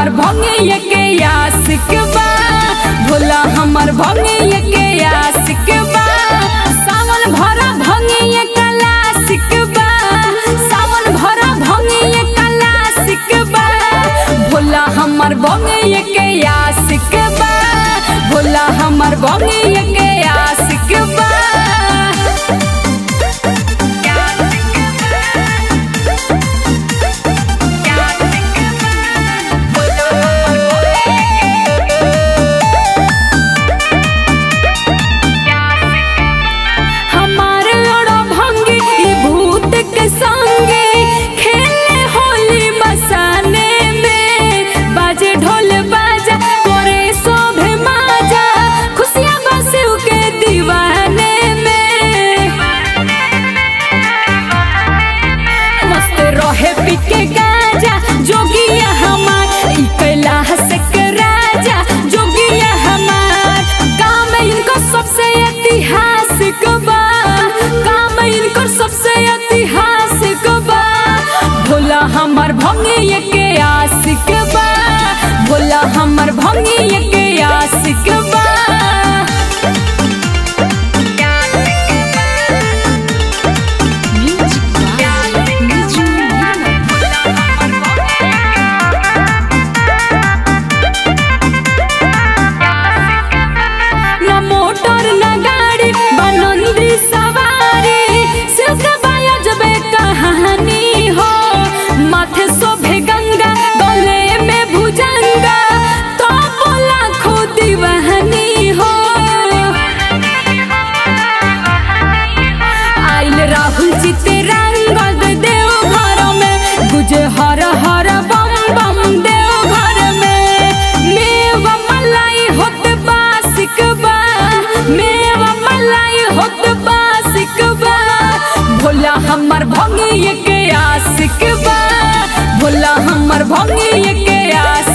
हमर भंगे के आशिक बा भोला हमर भंगे के आशिक बा सावन भरा भंगे कलासिक बा सावन भरा भंगे कलासिक बा भोला हमर भंगे के आशिक बा भोला हमर भंगे के आशिक बा हमार लड़ो भंगी ई भूत के संगे खेले होली मसाने में बाजे ढोल बाजा करे शोभे माजा खुशियाँ बसु के दीवाने में मस्त रहे पिके गाजा जोगिया हमार ई कैलाश के राजा जोगिया हमार काम इनको सबसे ऐतिहासिक बा काम इनको सबसे ऐतिहासिक बा भोला हमर भंगे के आशिक बा भोला हमर भंगे के आशिक बा न मोटर न गाड़ी बनंदी सवारी सिर्फ जबे कहानी हो माथे शोभे गंगा गले में भुजंगा तो बोला खो दीवानी हो आइल राहुल चितरंगद देव घर में गुजे हर हर बम बम देव घर में मेवा मलाई होत बासिक बा मेवा मलाई होत बासिक बा भोला हमर भंगी के आशिक बा भोला हमर भंगी के आशिक